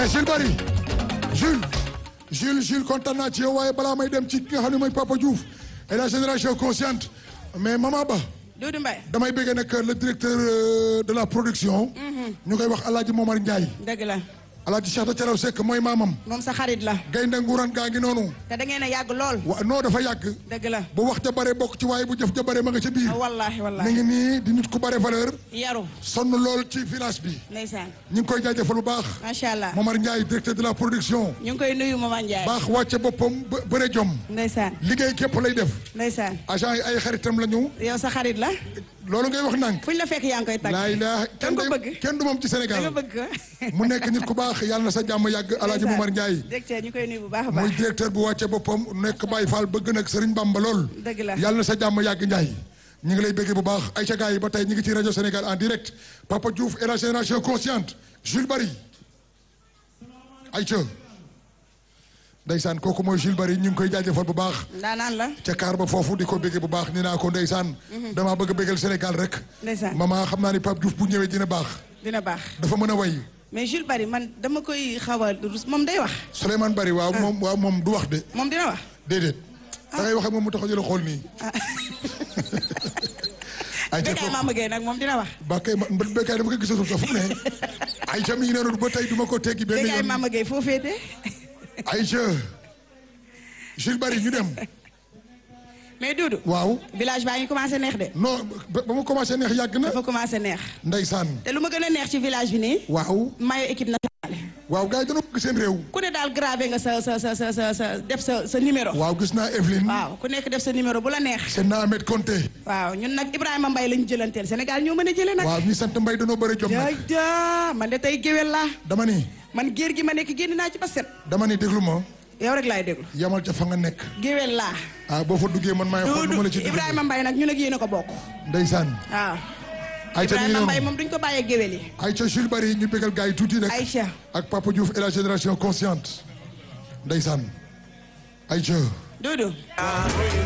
mais Jules Bari Jules Jules Jules kontaan naa ci yow waaye balaa may dem ci ki nga xam ne mooy Papa Diouf et la génération consciente mais Mama Ba Doudou Mbaye damay bëgg nag le directeur euh, de la production. ñu koy wax El Hadj Momar Ndiaye. dëgg la El Hadj Cheikh Thialaw Seck mooy maamam. moom sa xarit la gaynde nguuran gaa ngi noonu. te da ngeen a yàgg lool wa non dafa yàgg. dëgg la bu wax ja bare bokk ci waaye bu jëf ja bare ma nga ca biir. wallahi mi wallahi ngi nii di nit ku bare valeur. yaru sonn lool ci village bi. ndeysaan ñu ngi koy jaajëfal bu baax. macha allah Momar Ndiaye directeur de la production. ñu ngi koy nuyu Mama Ndiaye baax wàcce boppam bë bëre jom. ndeysaan liggéey képp lay def. ndeysaan agent yi ay xaritam la ñu. yow sa xarit la loolu ngay wax nang fuñ la fekk yaa ngi koy tagg laa ilaaha da kenn nga ko day- bëgg kenn du moom ci da Sénégal nga bëgg ko mu nekk nit ku baax yàlla na sa jàmm yàgg Alaaji Momar Ndiaye directeur ñu koy nuyu bu baax a muy baax directeur bu wàcce boppam nekk Baye Fall bëgg nag Serigne Bamba lool dëgg la yàlla na sa jàmm yàgg Ndiaye ñu ngi lay bëggee bu baax ay ca gars yi ba tey ñu ngi ci rajo Sénégal en direct Papa Diouf et la génération consciente Jules Bari ay ca ndeysaan kooku mooy Jules Bari ñu ngi koy jaajëfal bu baax ndaanaan la ca kaar ba foofu di ko bëggee bu baax ni naa ko ndeysaan damaa bëgg a bëggal Sénégal rek ndeysaan mama xam naa ni Pape Diouf bu ñëwee dina baax dina baax dafa mën a way mais Jules Bari man dama koy xaw a rus moom day wax Souleymane Bari waaw moom waaw moom du wax de moom dina wax déedéet da ngay wax ak moom mu taxaw jëla xool nii ay ca Bécaye Mama Gueye nag moom dina wax ba kay ma békaay dama ko gisatul sax fu mu ne ay ca mi ngi noonu ba tey du ma ko teggi benn Bécaye yoon Mama Gueye foo féete ay ca Jules Bari ñu dem mais Doudou waaw village baa ngi commencé neex de non ba ba mu commencé neex yàgg na dafa commencé neex ndeysaan te lu ma gën a neex ci village bi nii waaw mayo équipe nationale waaw gars yi dañoo bëgg seen réew ku ne daal gravé nga sa sa sa sa sa sa def sa sa numéro waaw gis naa Evelyne waaw ku nekk def sa numéro bu la neex seen naa Ahmed Konté waaw ñun nag Ibrahima Mbaye lañu jëlanteel Sénégal ñoo mën a jëlee nag waaw ñi sant mbay dañoo bëri jom jaay nag jaa man de tey géwél laa dama ni man géer gi ma nekk génn naa ci ba set dama ni déglu ma yow rek laay déglu yamal ca fa nga nekk géwél laa ah boo fa duggee man maay xool nu ma la ci Doudou duggee Ibrahima Mbaye nag ñun ak yéen a ko bokk ndeysaan waaw Aïcha mi ngi Ibrahima Mbaye noonu moom duñ ko bàyyee géwél yi Aïcha Jules Bari ñu bégal gars yi tuuti rek Aïcha ak Papa Diouf et la génération consciente ndeysaan Aïcha Doudou